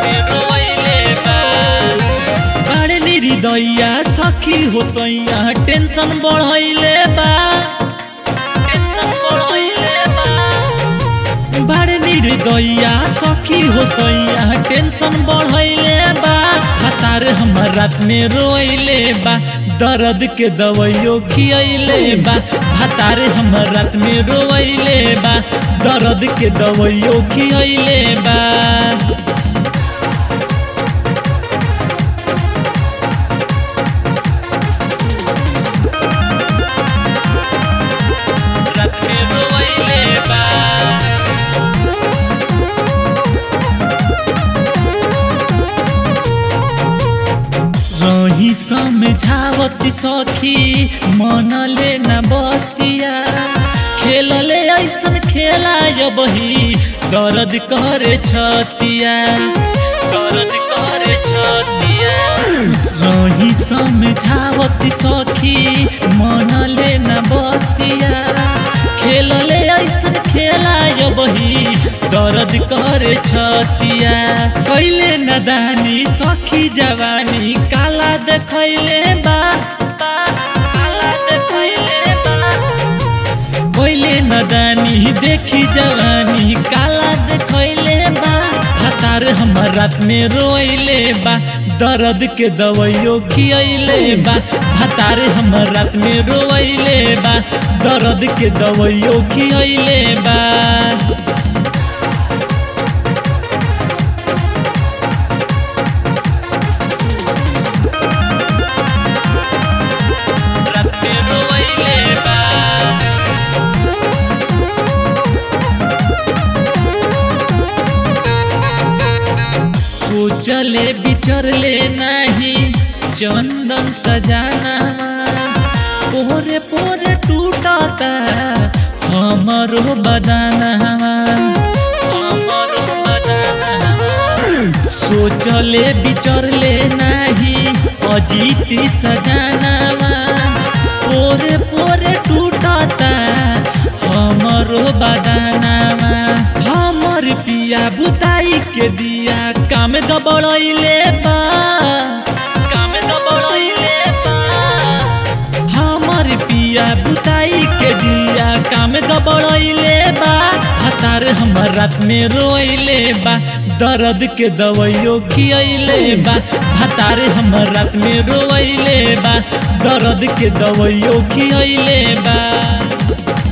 में रोइले बा बाड़े निर्दया सखी हो सैया टेंशन बढ़ैले बा टेंशन बढ़ैले बा बाड़े निर्दया सखी हो सैया टेंशन बढ़ैले बा हतार हमर रात में रोइले बा दर्द के दवाइयो खियैले बा हतार हमर रात में रोइले बा दर्द के दवाइयो खियैले बा रात में रोइले बा रही समझावत सखी मन ले न बतिया खेलले ऐसन खेला बही दर्द करे छतिया दर्द करे छतिया रही समझावत सखी मन ले न बतिया खेलले ऐसन खेला बही दर्द करे छतिया कैले नदानी सखी जवानी काला देखैले बा बा, काला देखैले बा कैले नदानी देखी जवानी काला देखैले बा हतार हमर रात में रोइले बा दर्द के दवाइयो खियैले बा हतार हमर रात में रोइले बा दर्द के दवाइयो खियैले बा रात में रोइले बा सोचले बिचरले नहीं चंदन सजाना पोरे पोरे टूटता हमरो बदाना हमरो बदाना सोचले बिचरले नहीं अजीत सजाना पोरे पोरे टूटता हमरो बदानामा हमर पिया बुताई के दिया काम गबड़ैले बा काम गबड़ैले बा हमर पिया बुताई के दिया काम गबड़ैले बा हतार हमर रात में रोइले बा दर्द के दवाइयो खियैले बा हतार हमर रात में रोइले बा दर्द के दवाइयो खियैले बा